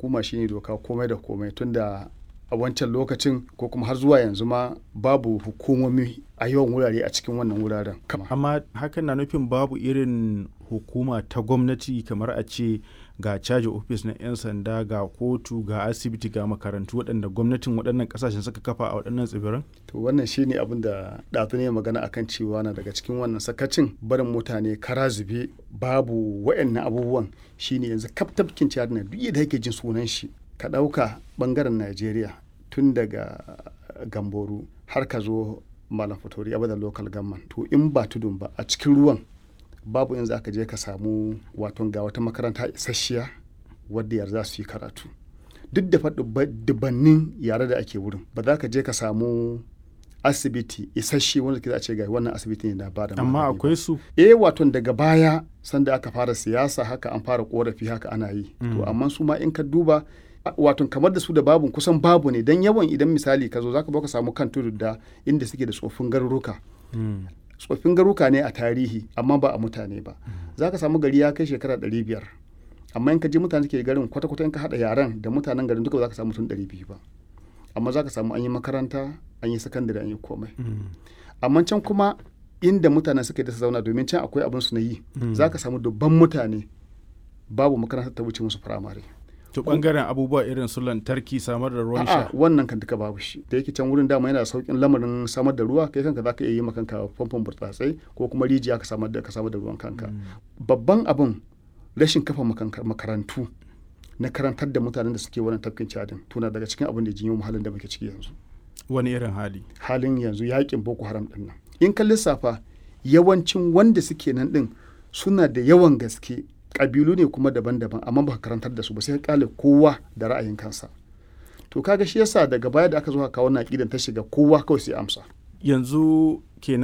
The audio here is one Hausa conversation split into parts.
hukuma shine doka komai da komai tunda a wancan lokacin ko kuma har zuwa yanzu ma babu hukumomi a yawan wurare a cikin wannan wuraren amma hakan na nufin babu irin hukuma ta gwamnati kamar a ce ga caji ofis na 'yan sanda ga kotu ga asibiti ga makarantu waɗanda gwamnatin waɗannan ƙasashen suka kafa a waɗannan tsibiran? to wannan shine abin da ɗazu ne magana akan cewa na daga cikin wannan sakacin barin mutane kara zube babu waɗannan abubuwan shine yanzu kaftafkin ciyar na duk da yake jin sunan shi ka ɗauka ɓangaren najeriya tun daga gamboru har ka zo malam fatori abadan local government to in ba tudun ba a cikin ruwan babu in za ka je ka samu wato ga wata makaranta isasshiya wadda yar za su yi karatu duk da dubannin yare da ake wurin ba za ka je ka samu asibiti isasshe wanda ke za a ce ga wannan asibiti ne da ba da amma akwai su eh wato daga baya sanda aka fara siyasa haka an fara korafi haka ana yi to amma su ma in ka duba wato kamar da su da babu kusan babu ne dan yawan idan misali ka zo zaka ka samu kan tudu da inda suke da tsofin garuruka tsoffin garuka ne a tarihi amma ba a mutane ba za ka samu gari ya kai shekara ɗari biyar amma in ka je mutane ke garin kwata-kwata in ka haɗa yaren da mutanen garin duka za ka samu mutum ɗari biyu ba amma za ka samu an yi makaranta an yi sakandare an yi komai amma can kuma inda mutanen suka da su zauna domin can akwai abin su na yi za ka samu dubban mutane babu makaranta ta wuce musu firamare to bangaren abubuwa irin su lantarki samar da ruwan sha wannan kan duka babu shi da yake can wurin dama yana saukin lamarin samar da ruwa kai kanka zaka iya yi maka kanka famfon burtsatsai ko kuma rijiya ka samar da ka samar da ruwan kanka babban abin rashin kafa makarantu na karantar da mutanen da suke wannan tafkin cadin tuna daga cikin abin da jinyo halin da muke ciki yanzu wani irin hali halin yanzu yakin boko haram din nan in ka lissafa yawancin wanda suke nan din suna da yawan gaske kabilu ne kuma daban-daban amma ba karantar da su ba sai ka kale kowa da ra'ayin kansa to kaga shi yasa daga baya da aka zo kawo wannan aqidan ta shiga kowa kawai sai amsa yanzu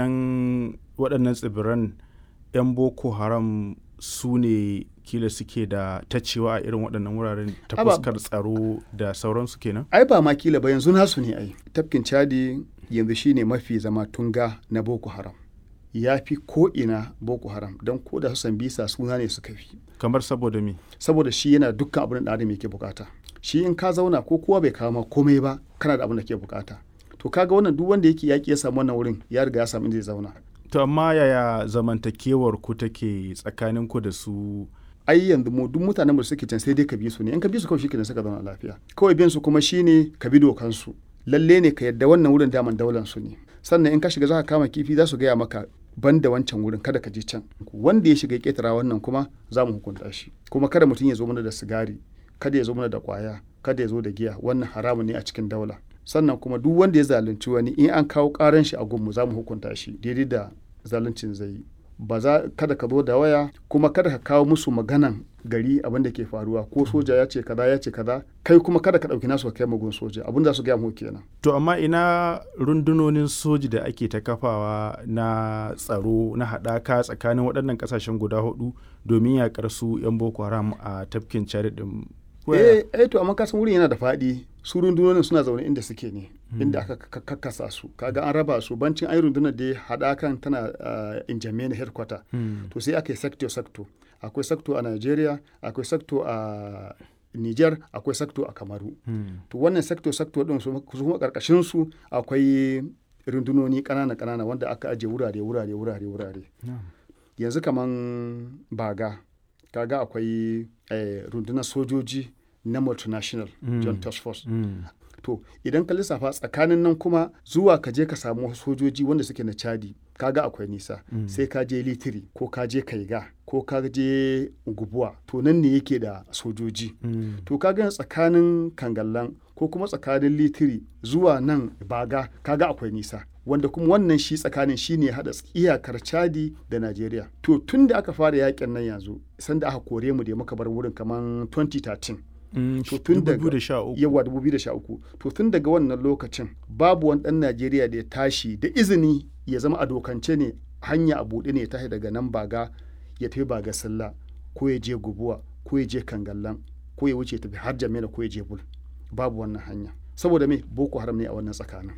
kenan waɗannan tsibiran 'yan boko haram su ne kila suke da tacewa a irin waɗannan wuraren ta fuskar tsaro da sauransu kenan ai ba ma kila ba yanzu nasu ne ai tafkin chadi yanzu shine mafi zama tunga na boko haram ya fi ko'ina boko haram don ko da su bisa suna ne suka fi kamar saboda me saboda shi yana dukkan abin da adam yake bukata shi in ka zauna ko kowa bai kama komai ba kana da abin da ke bukata to kaga wannan duk wanda yake yaki ya samu wannan wurin ya riga ya samu inda zai zauna to amma yaya zamantakewar ku take tsakanin ku da su ai yanzu mu duk mutanen da suke can sai dai ka bi su ne in ka bi su kawai shikenan suka zauna lafiya kawai bin su kuma shine ka bi dokan su lalle ne ka yadda wannan wurin daman daular su ne sannan in ka shiga za ka kama kifi za su gaya maka ban da wancan wurin kada ka je can wanda ya shiga ketara wannan kuma za mu hukunta shi kuma kada mutum ya zo mana da sigari kada ya zo mana da kwaya kada ya zo da giya wannan haramun ne a cikin daula sannan kuma duk wanda ya zalunci wani in an kawo karan shi a gunmu za mu hukunta shi daidai da zaluncin zai yi ba za kada ka zo da waya kuma kada ka kawo musu maganan gari abin da ke faruwa ko soja ya ce kaza ya ce kaza kai kuma kada ka ɗauki nasu kai magun soja abin da su gaya mu kenan to amma ina rundunonin soji da ake ta kafawa na tsaro na haɗaka tsakanin waɗannan ƙasashen guda hudu domin yaƙar su 'yan boko haram a tafkin chad din eh eh to amma kasan wurin yana da faɗi su rundunonin suna zaune inda suke ne inda aka kakkasa su kaga an raba su bancin ai rundunar da haɗakan tana injamena headquarter to sai aka yi sector sector akwai sector a Nigeria akwai sector a Niger akwai sector a Kamaru to wannan sector sector din su kuma karkashin su akwai rundunoni kanana kanana wanda aka aje wurare wurare wurare wurare yanzu kaman baga kaga akwai rundunar sojoji na multinational john task force to idan ka lissafa tsakanin nan kuma zuwa ka je ka samu sojoji wanda suke na chadi kaga akwai nisa sai ka je litiri ko ka je kaiga ko ka je gubuwa to nan ne yake da sojoji to kaga tsakanin kangallan ko kuma tsakanin litiri zuwa nan baga kaga akwai nisa wanda kuma wannan shi tsakanin shi ne haɗa iyakar chadi da najeriya to tun da aka fara yakin nan yanzu sanda aka kore mu da muka bar wurin kamar 2013 to tun daga yawa 2013 to tun daga wannan lokacin babu wani ɗan najeriya da ya tashi da izini ya zama a dokance ne hanya a buɗe ne ya tashi daga nan baga ya tafi baga sallah ko ya je gubuwa ko ya je kangallan ko ya wuce tafi har jamila ko ya je bul babu wannan hanya saboda me boko haram ne a wannan tsakanin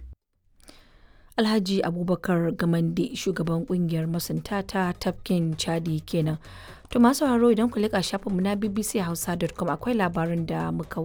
alhaji abubakar gamande shugaban kungiyar masunta ta tafkin chadi kenan to masu sauraro idan ku leƙa shafinmu na bbc hausa.com akwai labarin da muka